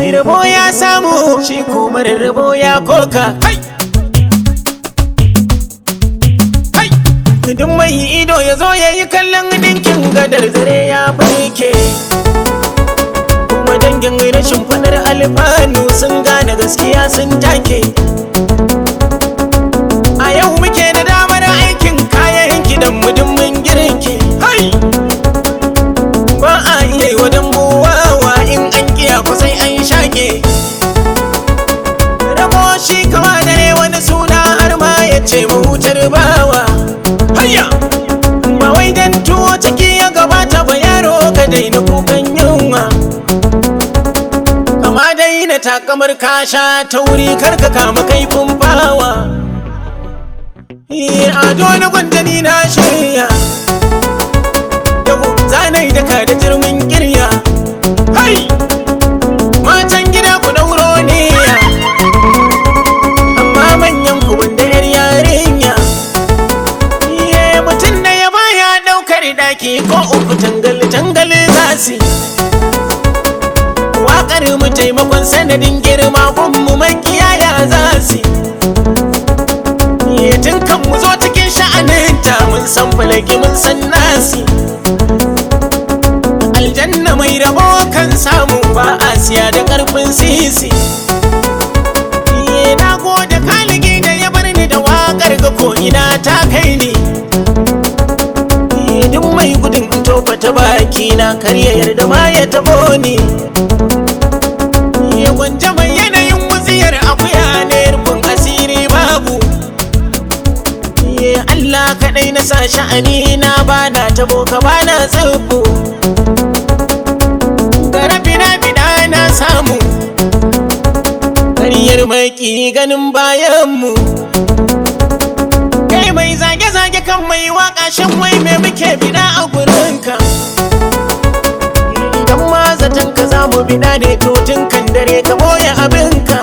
mai rabo ya samu shi ko mara rabo ya koka kai kai duk mai ido ya zo ya yi kallon dinkin gadar zare ya barke kuma dangin rashin fadar alfanu sun gane gaskiya sun take a yau muke da damar aikin kayan gidan mudummin girki hai ba a iya yi wa dambuwawa in an kiya kusai an shage rabo shi kama dare wani suna har ma ya ce mahutar bawa hayya ba wai dan tuwo ciki ya gabata ba yaro ka daina kukan yunwa kama daina takamar kasha ta wuri karka kama kaifin bawa ado na gwandani na shirya yau zanai daka da jirmin kirya hai matan gida ku dauro ne amma manyan ku wanda yar yarinya iye mutum da ya baya daukar daki ko uku tangal tangal zasi waƙar mu taimakon sanadin girma gunmu makiyaya zasi iye tun kan mu zo cikin sha'aninta mun san falaki mun san nasi aljanna mai rabo kan samu ba a siya da karfin sisi Iye na gode kaligi da ya bar ni da wakar ga ko ina ta kai ni Iye duk mai gudun tofa ta baki na kar ya yarda ma ya tabo ni Iye gwanja mai yanayin wutsiyar akuya ne rufin asiri babu Iye Allah kaɗai na sa sha'ani na bana tabo ka bana tsubu gara fina-fina na samu ƙaryar maki ganin bayanmu kai mai zage-zage kan mai waka shan wai me muke bida a gurinka idan ma zaton ka za mu bida ne to tun kan dare ka boye abinka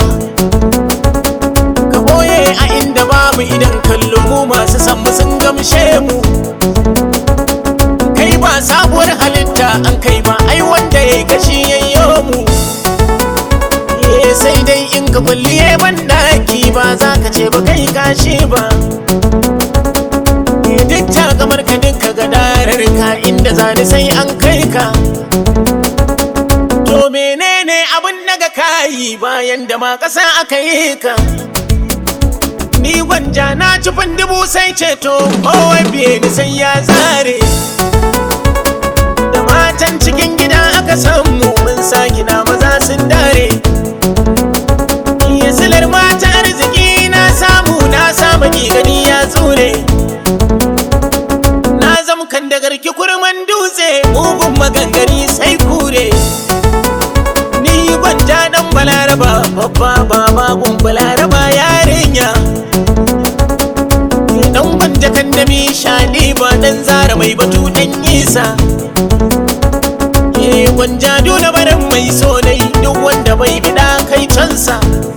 ka boye a inda babu idan kallo mu masu san mu sun gamshe mu kai ba sabuwar halitta an kai ba ai wanda ya yi kashi yayyo mu Eh, sai dai in ka kulliye ban daki ba za ka ce ba kai kashi ba Eh, duk ta kamar ka dinka gadarar ka inda zani sai an kai ka to menene abin daga kayi bayan da ma ƙasa aka yi ka ni gwanja na cifin dubu sai ceto kowai biye ni sai ya zare da matan cikin gida aka samu mun sa gida maza sun dare iya silar mata arziki na samu na samu gani ya tsure na zama kan da garki kurman dutse mugun magangari sai kure ni gwanja dan balaraba babba baba gun balaraba yarinya dan gwanja kan da mi shani ba dan zara mai batu dan isa Eh gwanja dole barin mai sonai duk wanda bai bida kai cansa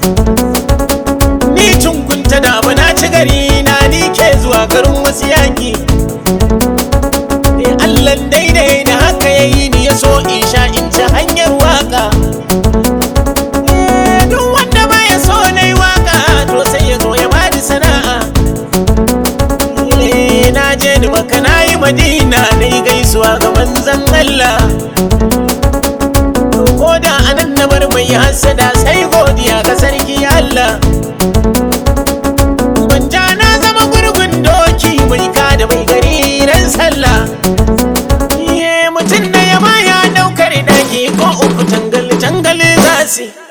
Ni tunkunta da bana ci gari na ni ke zuwa garin wasu yaki Eh Allah daidai da haka yayi ni ya so in sha in ci hanyar waka Eh duk wanda baya so nai waka to sai ya zo ya bani sana'a Eh na je ni maka na yi madina na yi gaisuwa ga manzan Allah ko da anan na bar mai hasada sai godiya ga sarki Allah Gwanja na zama gurgun doki mai ka da mai gari ran sallah Iye mutum da ya baya daukar daki ko uku tangal tangal zasi